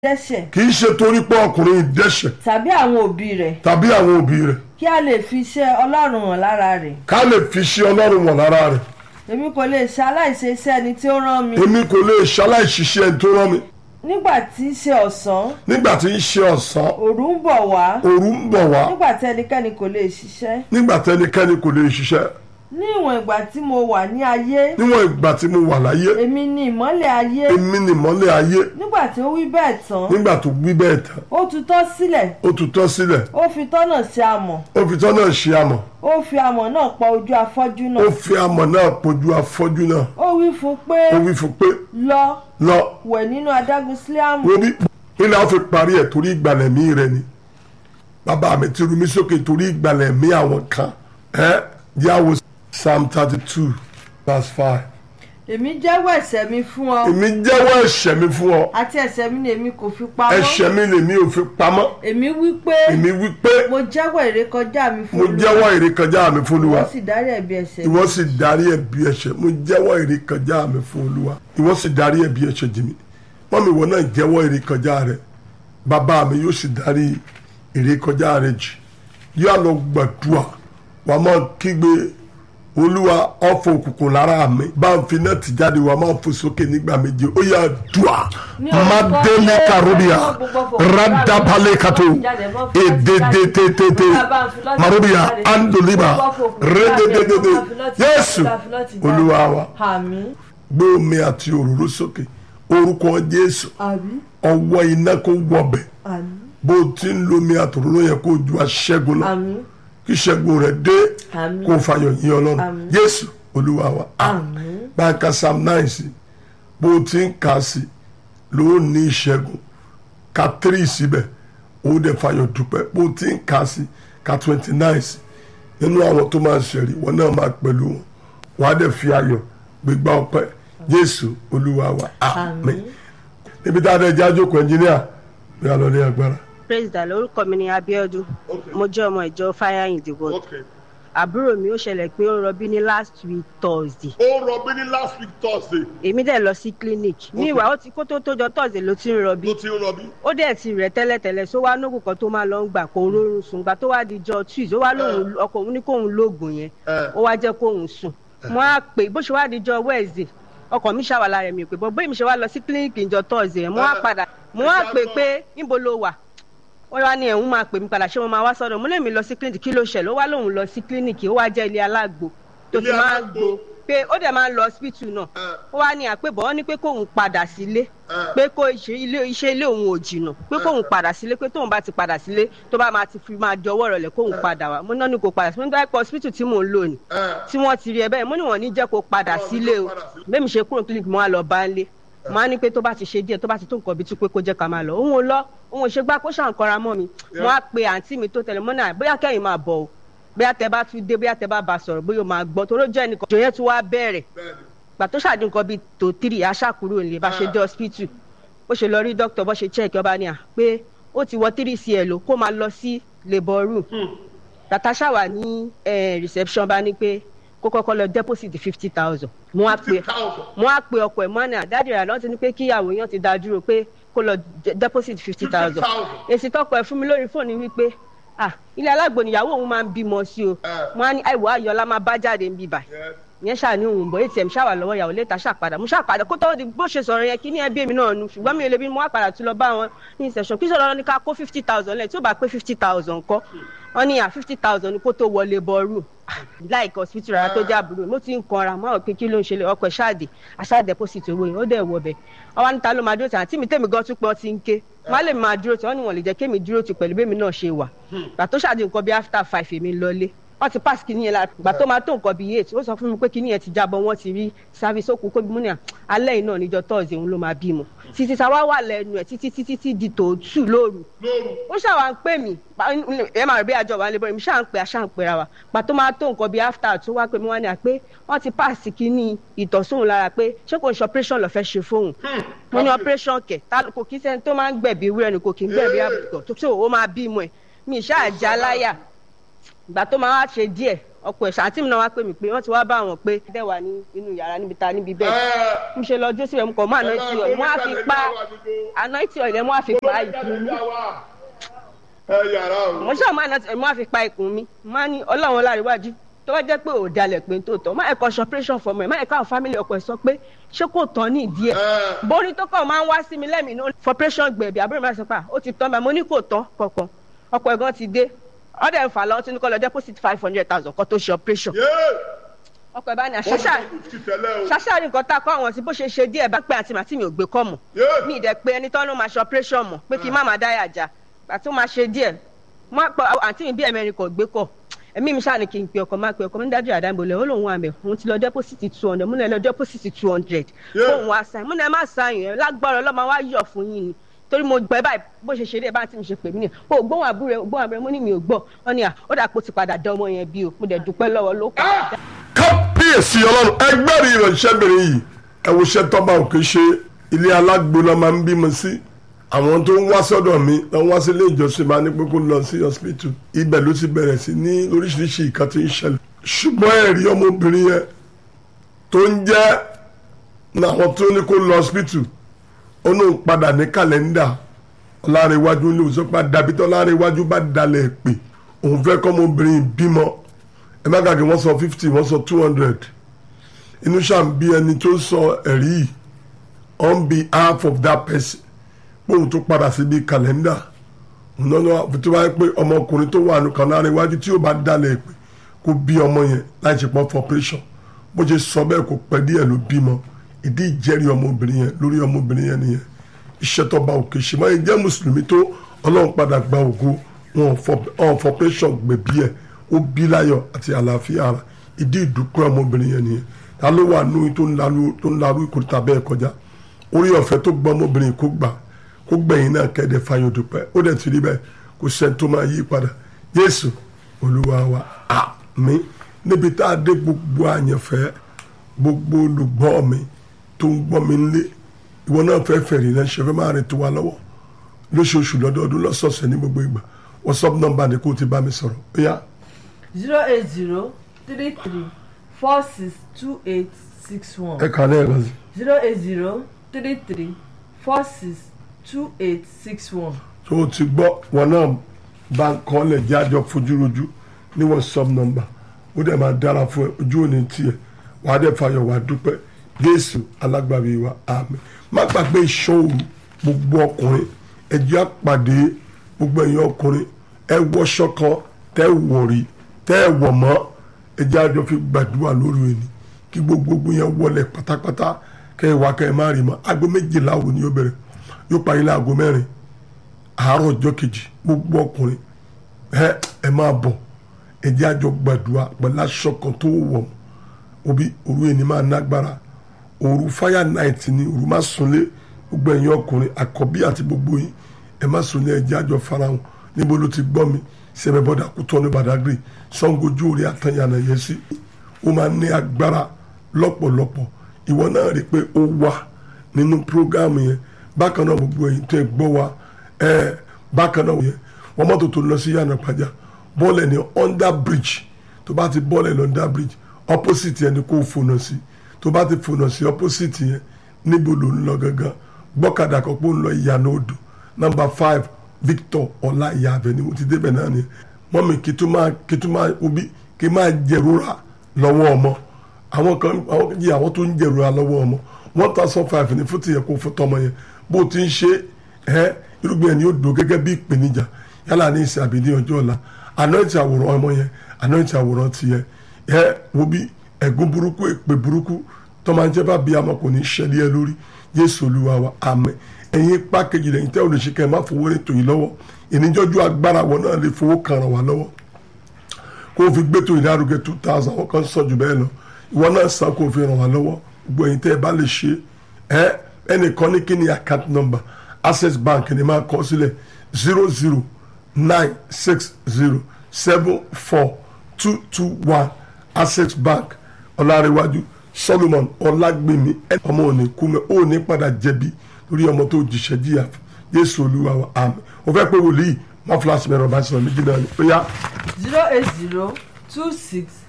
dẹ́ṣẹ̀ kì í ṣe torí pé ọkùnrin yìí dẹ́ṣẹ̀ tàbí àwọn òbí rẹ̀ tàbí àwọn òbí rẹ̀ kí a lè fi iṣẹ́ ọlọ́run hàn lára rẹ̀ ká lè fi ṣe ọlọ́run wọ̀n lára rẹ̀ èmi kò lè ṣe aláìṣe iṣẹ́ ẹni tí ó rán mi èmi kò lè ṣaláìṣiṣẹ́ ẹni tó rán mi nígbà tí í ṣe ọ̀sán nígbà tí ń ṣe ọ̀sán òru ń bọ̀ wá òru ń bọ̀ wá nígbà tí ẹnikẹ́ni kò lè ṣiṣẹ́ nígbà tẹnikẹ́ni kò lè ṣiṣẹ́ ní ìwọ̀n ìgbà tí mo wà ní ayé níwọ̀n ìgbà tí mo wà láyé èmi ni ìmọ́lẹ̀ ayé èmi ni ìmọ́lẹ̀ ayé nígbà tí ó wí bẹ́ẹ̀ tán nígbà tó wí bẹ́ẹ̀ tán ó tutọ́ sílẹ̀ ó tutọ́ sílẹ̀ ó fi tọ́nà sí amọ̀ ó fi tọ́ náà ṣe amọ̀ ó fi amọ̀ náà pa ojú afọ́jú ó náà fi amọ̀ náà pojú afọ́jú náà ó wí fún un pé ó wí fún pé lọ lọ wẹ̀ nínú adágún síláàmù wo bí ilé àwọn fi parí ẹ̀ torí ìgbàlẹ̀ mí rẹ ni bàbá mi ti rú mi sókè torí ìgbàlẹ̀ mí àwọn kan ẹ́ yàwó psalm thirty two verse five èmi jẹ́wọ́ ẹ̀ṣẹ̀ mi fún ọ èmi jẹ́wọ́ ẹ̀ṣẹ̀ mi fún ọ àti ẹ̀ṣẹ̀ mi ni èmi kò fi pamọ́ ẹ̀ṣẹ̀ mi lèmi ò fi pamọ́ èmi wí pé èmi wí pé mo jẹ́wọ́ ìrékọjá mi fún mo Olúwa. jẹ́wọ́ ìrékọjá mi fún olúwa wọ́n sì dárí ẹ̀bi ẹ̀ṣẹ̀ mi ìwọ sì darí ẹ̀bi ẹ̀ṣẹ̀ mo jẹ́wọ́ ìrékọjá mi fún olúwa ìwọ sì darí ẹ̀bi ẹ̀ṣẹ̀ jì mí wọ́n mi ìwọ náà jẹ́wọ́ ìrékọjá rẹ bàbá mi yóò sì darí ìrékọjá rẹ jì yóò lọ gbàdúrà wàá máa kígbe olúwa ọ̀fọ̀ òkùnkùn lára mi bá ń fi náà ti jáde wàá máa fò sókè nígbà méje ó yà dùà madele karudia radabale kato ededetete marudia andoliba redededede yéésù olúwa wa àmín gbé omi àti òróró sókè orúkọ jésù àmín ọwọ́ iná kó wọbẹ̀ àmín bó o ti ń lo omi àti òróró yẹn kó o ju aṣẹ́gun lọ àmín kí ìṣẹ́gun rẹ̀ dé Àmín. kó o fàyọ̀ yín ọlọ́run Àmín. jésù olúwa wa àmín bá a ka psalm nine sí bó o ti ń kà á sí ló ní ìṣẹ́gun ka three síbẹ̀ ó dẹ̀ fàyọ̀ dúpẹ́ bó o ti ń kà á sí ka twenty nine sí nínú àwọn tó máa ṣẹ̀rí wọn náà máa pẹ̀lú wọn wàá dẹ̀ fi ayọ̀ gbégbá ọpẹ́ jésù olúwa wa àmín níbi tá a dẹ̀ já jókòó ẹnjíníà bí a lọ ní agbára. praise the lord orúkọ mi ni abiodun mo jẹ́ ọmọ ìjọ fire in the world àbúrò mi ó ṣẹlẹ̀ pé ó rọbí ní last week thursday ó rọbí ní last week thursday èmi dẹ̀ lọ sí clinic ní ìwà ó ti kó tó tójọ thursday ló ti ń rọbí ló ti ń rọbí. ó dẹ̀ ti rẹ̀ tẹ́lẹ̀tẹ́lẹ̀ só wá nógùn kan tó máa lọ ń gbà kó rórun sùn gbà tó wá di jọ tuesday ó wá lóhùn ọkọ òun ní kóhun lóògùn yẹn Eh. ó wá jẹ́ kóhun sùn mo á pè bó ṣe wá di jọ wednesday ọkọ mi ṣàwàlà rẹ̀ mi pé bọ́ bóyá mi ṣe wá lọ sí clinic ìjọ thursday yẹn mo á Eh. padà mo á pè pé níbo ló wà wọ́n wá ní ẹ̀hún máa pè mí padà ṣé mo máa wá sọ́dọ̀ mo lè mi lọ sí clinic kí ló ṣẹlẹ̀ ó wá lóun lọ sí clinic ó wá jẹ́ ilé alágbo tó Ilé ti máa ń alágbo. gbo pé ó dẹ̀ máa ń lọ hospital náà ó wá ní àpébọ̀ wọ́n ní pé kóun padà sílé pé kó ṣe ilé iṣẹ́ ilé òun ò jìnnà pé kóun padà sílé pé tóun bá ti padà sílé tó bá máa ti fi máa jọwọ́ rọlẹ̀ kóun padà wá mo náà ní kó padà sí mo ní dáìpọ̀ hospital tí mò ń lò ní tí wọ́n ti rí ẹ bẹ́ẹ̀ mo ní wọ́n ní jẹ́ kó padà sílé o bẹ́ẹ̀ mi ṣe kúrò clinic mo wá lọ bá ń lé mo á ní pé tó bá ti ṣe díẹ̀ tó bá ti tó nǹkan bíi tí pé kó jẹ́ ká máa lọ òun ò lọ òun ò ṣe gbá kó ṣàǹkọ́ra mọ́ mi mo á pe àǹtí mi tó tẹ̀lé mọ́ náà bóyá kẹ́yìn máa bọ̀ o bóyá tẹ bá tún dé bóyá tẹ bá bá sọ̀rọ̀ bóyá o máa gbọ́ toró jẹ́ nìkan ìjọ yẹn tún wá bẹ̀rẹ̀ gbà tó ṣàdín nǹkan bíi tó tírì aṣàkúrò nílé bá ṣe dé hospital bó ṣe lọ rí dókítà bó ṣe check ọba ní à pé ó ti wọ tírì sí ẹ lò kó máa lọ sí labour room natasha wà ní eh, reception bá ní pé kó kọ́kọ́ lọ deposit fifty thousand mo wá pe mo wá pe ọkọ ẹ̀ mọ́ ní àdáàdì rẹ̀ lọ́n ti ní pé kíyàwó yẹn ti dá dúró pé kó lọ de- deposit fifty thousand èsì tọkọ ẹ̀ fún mi lórí fóònù wípé ah ilé alágbo níyàwó òun máa ń bímọ sí o mo á ní àìwọ ayọ̀lá máa bá jáde ń bíbà yẹn ṣáà ní òun bọ̀ atm ṣáà wà lọ́wọ́ ìyàwó létà ṣàpadà mo ṣàpadà kó tó di bó ṣe sọ̀rọ̀ yẹn kí ní ẹbí mi náà nu ṣùgbọ́n mi ò lè bí mo wá padà tún lọ bá wọn ní ìṣẹ̀ṣọ̀ kí sọ̀rọ̀ ní ká kó fifty thousand lẹ̀ tí ó bá pé fifty thousand kọ́ wọ́n ní à fifty thousand kó tó wọlé bọ́ọ̀rù láìka hospital rárá tó jẹ́ àbúrò mo ti ń kanra mo àwọn pé kí ló ń ṣẹlẹ̀ ọkọ̀ ṣáàdì aṣáà deposit owó yẹn ó dẹ̀ wọ bẹ̀ ọwọ́ níta ló máa dúró tì àǹtí mi tèmi gan tún pé ọtí ń ké má lè máa dúró tì wọ́n ní wọ́n lè jẹ́ kémi dúró tì pẹ̀lú bẹ́mi náà ṣe wà gbà tó ṣáàdì nǹkan bíi after five èmi lọlé wọ́n ti pass kìíní yẹn la gbà tó máa tó nǹkan bíi eight ó sọ fún mi pé kìíní yẹn ti jábọ̀ wọ́n ti rí service ó kú kó bí mo ní à alẹ́ yìí náà níjọ́ tọ́ọ̀sì òun ló máa bímọ títí táwa wà lẹ́nu ẹ̀ títí títí tí di tòótù lóru ó ṣàwà ń pè mí pa- ẹ máa rí bí àjọ wa lè bọ́ mi ṣáà ń pè àṣà ń pera wa gbà tó máa tó nǹkan bíi after tó wá pé mi wá ní à pé wọ́n ti pass kìíní ìtọ̀sóhun lára pé ṣé kò ń ṣe operation lọ fẹ́ ṣe fóun mo ní operation kẹ̀ tá kò kí sẹ́ni tó máa ń gbẹ̀bí wúrẹ́ ni kò kí ń gbẹ̀bí àbùkù tó tó ó máa bímọ ẹ̀ mi ṣáà já láyà ìgbà tó máa wá ṣe díẹ̀ ọkọ ẹ̀ ṣáàtì mi náà wá pè mí pé wọ́n ti wá bá wọn pé dẹ́ wà ní inú yàrá níbi ta níbi bẹ́ẹ̀ mo ṣe lọ jó síbẹ̀ mo kàn mọ́ àná tí ọ̀ mo á fi pa àná tí ọ̀ ilẹ̀ mo á fi pa ìkùn mi ẹ yàrá o. mo ṣáà mo àná tí ọ̀ mo á fi pa ìkùn mi mo á ní ọlọ́run láríwájú tó bá jẹ́ pé ò dalẹ̀ pé tó tọ́ má ẹ̀kọ́ ṣọpẹ́ṣọ̀ fọmọ ẹ̀ má ẹ̀kọ́ àwọn fámìlì ọkọ ẹ̀ sọ pé ṣé kò tán ní ìdí ẹ̀ borí tó kàn máa ń wá sí mi lẹ́mìí ní fọpẹ́ṣọ̀ gbẹ̀bí àbúrò máa sọ pé ó ti tán bá mo ní kò tán kankan ọkọ ẹ̀ gan ti dé ọ̀dẹ̀ ń fà lọ́wọ́ tí ní kọ́ lọ deposit five hundred thousand kó tó ṣe operation ọkọ ẹ̀ bá ní àṣàṣà ṣàṣà ní nǹkan tá a kọ́ àwọn sí bó ṣe ṣe díẹ̀ bá pé àti màtí mi ò gbé kọ́ mọ̀ ní ìdẹ pé ẹni tán ló máa ṣe operation mọ̀ pé kí n má máa dáyà já àti ó máa ṣe díẹ̀ má pọ̀ àǹtí mi bí ẹ̀mẹ́rin kò gbé kọ̀ ẹ̀mí mi ṣáà ní kí n pe ọkọ̀ máa pe ọkọ̀ mi dájú àdáńbọ̀lẹ̀ ó lóun wà mẹ́ òun ti lọ deposit two hundred múnà ẹ lọ deposit two hundred fóun wá sáyìn múnà ẹ má sáyìn ẹ lágbára ọlọ́mọ wá yọ̀ fún yín ni torí mo gbẹ báyìí bó ṣe ṣe dé bá tí mi ṣe pè mí ni o gbóhùn àbúrò gbóhùn àbúrò mo ní mi ò gbọ́ wọn ni à ó dà pé ó ti padà dán ọmọ yẹn bí o mo dẹ̀ dúpẹ́ lọ́wọ́ ló padà dá. kábíyèsí ọlọ́run ẹgbẹ́rì ìránṣẹ́bìnrin yìí ẹ wo iṣẹ́ tọ́ba òkè ṣe ilé alágbo la máa ń bímọ sí àwọn tó ń wá sọ́dọ̀ mi lọ wá sí ilé ìjọsìn máa ní pé kó lọ sí hospital ibẹ̀ ló ti bẹ̀rẹ̀ sí ní oríṣiríṣi ìkan tí ń ṣẹlẹ̀ ṣùgbọ́n ẹ̀rí ọmọbìnrin yẹn tó ń jẹ́ àwọn tó ní kó lọ hospital ó náà padà ní kàlẹ́ndà ọlárẹ̀wájú ní òsọ́pá dàbí tó ọlárẹ̀wájú bá dalẹ̀ pé òun fẹ́ kọ́ ọmọbìnrin bímọ ẹ má gàgé wọ́n sọ fifty wọ́n sọ two hundred inú ṣàn bí ẹni tó sọ ẹ̀rí yìí on behalf of that person bóun tó padà síbi kàlẹ́ndà nínú tó bá yẹ pé ọmọkùnrin tó wà nù kànáà iwájú tí ó bá dalẹ̀ pé kó bí ọmọ yẹn láì ṣe pọ́n for operation bó ṣe sọ bẹ́ẹ̀ kó pẹ́ díẹ̀ ló bímọ ìdí ìjẹ́rìí ọmọbìnrin yẹn lórí ọmọbìnrin yẹn nìyẹn iṣẹ́ tó bá òkè ṣe máa ń jẹ́ mùsùlùmí tó ọlọ́run padà gba ògo wọn ò for operation gbẹ̀bí ẹ̀ ó bí láyọ̀ àti àlàáfíà ara ìdí ìdúpẹ́ ọmọbìnrin yẹn nìyẹn ta ló wà nù tó ń larú ìkòríta bẹ́ẹ̀ kọjá orí ọ̀fẹ́ tó gbọ́ ọmọbìnrin kó gbà kó gbẹ̀yìn náà kẹ́ẹ̀dẹ̀ fayọ̀ dúpẹ́ ó dẹ̀ ti rí bẹ́ẹ̀ kó sẹ́ni tó máa yí padà Jésù Olúwa wa àmín níbi tá a dé gbogbo àyànfẹ́ gbogbo olùgbọ́ mi tó ń gbọ́ mi nílé ìwọ náà fẹ́ fẹ̀rì náà ṣe fẹ́ máa rìn tó wa lọ́wọ́ lóṣooṣù lọ́dọọdún lọ́sọ̀ọ̀sẹ̀ ní gbogbo ìgbà WhatsApp nọ́mbà ni kó o ti bá mi sọ̀rọ̀ ó yá. zero eight zero three three four six two eight six one ẹ kàn ní ẹ̀rọ sí. zero eight zero three three four six two eight six one. tó o ti gbọ́ wọn náà bá ń kọ́ lẹ̀ jẹ́ àjọ fojúrojú ní WhatsApp nọ́mbà ó dẹ̀ máa dára fún ẹ ojú òní tiẹ̀ wàá dẹ̀ fayọ̀ wàá dúpẹ́ Jésù alágbàbí wa àmín má gbàgbé ìṣòro gbogbo ọkùnrin ẹjẹ́ àpàdé gbogbo ẹ̀yin ọkùnrin ẹ wọṣọ kan tẹ́ wọ̀rí tẹ́ wọ̀ mọ́ ẹjẹ́ àjọ fi gbàdúrà lórí ẹni kí gbogbo yẹn wọlé pátápátá kẹ́ ẹ wá kẹ́ ẹ má rí mọ́ aago méjìlá wo ni yóò bẹ̀rẹ̀ yóò parí láago mẹ́rin àárọ̀ ọjọ́ kejì gbogbo ọkùnrin ẹ ẹ máa bọ̀ ẹjẹ́ àjọ gbàdúrà pẹ̀lú aṣọ kan tó wọ̀ obi òru ẹni máa nágbára òru fire night ni òru má sunlé gbogbo ẹ̀yin ọkùnrin àkọ́bí àti gbogbo yín ẹ má sunlé ẹjẹ́ àjọ farahàn níbo ló ti gbọ́ mi sẹ́mi bọ́dà kútọ́ ní Badagry sangojú orí àtàyànà yẹn sí ó máa ní agbára lọ́pọ̀lọpọ̀ ìwọ náà rí i pé ó wà nínú prógámù yẹn bákan náà gbogbo ẹ̀yin tó ẹ gbọ́ wa ẹ bákan náà yẹn wọ́n mọ́tò tó lọ sí yànnà pàjá bọ́ọ̀lù ní under bridge tó bá ti bọ́ọ̀lù ní under bridge opposite yẹn ni kò fònà sí tó bá ti fònà sí opposite yẹn níbo ló ń lọ gangan gbọ́kadà kan pé ó ń lọ ìyànà odò number five Victor ọlá ìyá abẹ ni mo ti débẹ̀ náà ni mọ́mi kí tó máa kí tó máa obi kí máa jẹ̀rora lọ́wọ́ ọmọ àwọn kan àwọn kan jẹ́ àwọn tó ń jẹ̀rora lọ́wọ́ ọmọ one thousand five ní fún tìyẹn kó fún tọmọ yẹn bó o ti ń ṣe ẹ irúgbìn yẹn ni yóò dùn gẹ́gẹ́ bí ìpèníjà yálà ní ìsìn àbí ní ọjọ́ ọ̀la anointi àwòrán ọmọ yẹn anointi àwòrán tiẹ̀ ẹ wo bí ẹ̀gún burúkú èpè burúkú tọ́mọ ajẹ́ bá bí amọ̀ kò ní ṣẹlẹ̀ ẹ lórí Jésù Olúwa wa àmín ẹ̀yin ipá kejì lẹ́yìn tẹ́ olùṣèkẹ́ má fowó rẹ̀ tó yìí lọ́wọ́ ìníjọ́jú agbára wọn náà lè fowó kan ràn wá lọ́wọ́ kó o fi gbé tó ìdárugẹ two thousand wọn kan sọ jù bẹ́ẹ̀ lọ ìwọ náà san kó o fi ràn wá lọ́wọ́ gbogbo ẹ̀yin tẹ́ ẹ bá lè ṣe ẹ ẹnìkan ní kí ni account number access bank ni máa kọ sílẹ̀ zero zero nine six zero seven four two two one access bank ọ̀làríwájú solomon ọlágbèmí ọmọ òní kúmẹ òní padà jẹ̀bi lórí ọmọ tó jìṣẹ́ jìyà jésù olúwa wa àmín o fẹ́ pé wòlíì má fúláṣí mẹ́rin ọba ṣẹlẹ̀ méjì náà ni ó yá. zero eight zero two six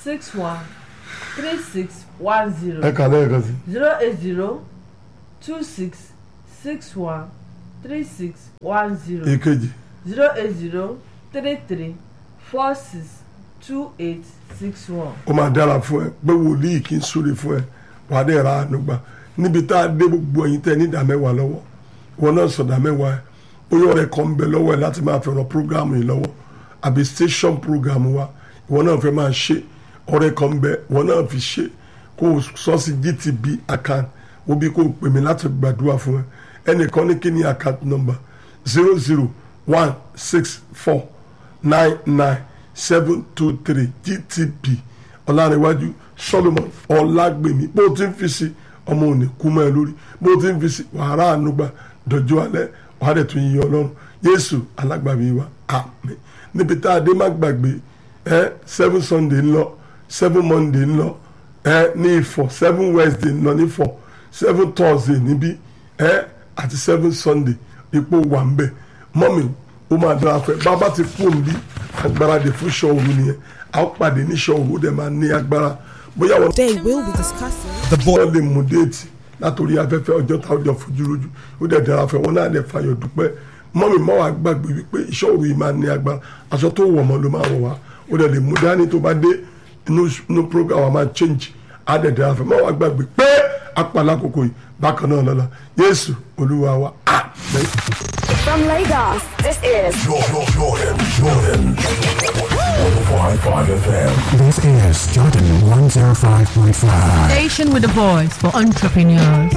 six one three six one zero ẹ kà lẹ́ẹ̀kan sí zero eight zero two six six one three six one zero èkejì zero eight zero three three four six two eight six one. ó máa dára fún ẹ pé wòlíì kì í súre fún ẹ wàá dẹ̀ ra àánú gbà níbi tá a dé gbogbo ẹ̀yin tẹ́ ní ìdá mẹ́wàá lọ́wọ́ wọn náà sọ̀dá mẹ́wàá ẹ bóyá ọ̀rẹ́ kan ń bẹ lọ́wọ́ ẹ láti máa fẹ̀ràn prógrámù yìí lọ́wọ́ àbí station program wa ìwọ náà fẹ́ máa ṣe ọ̀rẹ́ kan ń bẹ ìwọ náà fi ṣe kó o sọ sí GTB account wo bí kò pè mí láti gbàdúrà fún ẹ ẹnìkan ní kí ni account number zero zero one six four nine nine seven two three GTB ọ̀làríwájú solomon ọ̀làgbèmí bó o ti ń fi sí ọmọ òní kú mọ́ ẹ lórí bó o ti ń fi sí wàhálà ànúgbà dọ̀jọ́ alẹ́ wàá dẹ̀ tún yíyan ọlọ́run yéésù alágbàmí wa àmín níbi tá a dé má gbàgbé ẹ seven sunday ń lọ seven monday ń lọ ẹ ní ifọ̀ seven wednesday ń lọ ní ifọ̀ seven thursday níbí ẹ àti seven sunday ipò wà ń bẹ̀ mọ́mì ó máa dára fẹ́ bàbá ti kú òǹbí agbára dè fún ṣọ́ọ̀rù nìyẹn a ó pàdé ní ṣọ́ọ̀rù ó dẹ̀ máa ní agbára bóyá wọn They will be discussing. The boy. wọ́n lè mú déètì látòrí afẹ́fẹ́ ọjọ́ tá ọjọ́ fojú lójú ó dẹ̀ dára fẹ́ wọn náà dẹ̀ fàyọ̀ dúpẹ́ mọ́mí mọ́ wàá gbàgbé wípé iṣẹ́ òru yìí máa ní agbára aṣọ tó wọ̀ mọ́ ló máa wọ̀ wá ó dẹ̀ lè mú dání tó bá dé inú inú program wa máa change á dẹ̀ dára fẹ́ mọ́ wàá gbàgbé pé apàlà kòkò yìí bákan náà lọ́la Jésù Olúwa wa àmín. From Lagos, this is Jordan, Jordan, Jordan. 105.5 FM. This is Jordan 105.5. Station with a voice for entrepreneurs.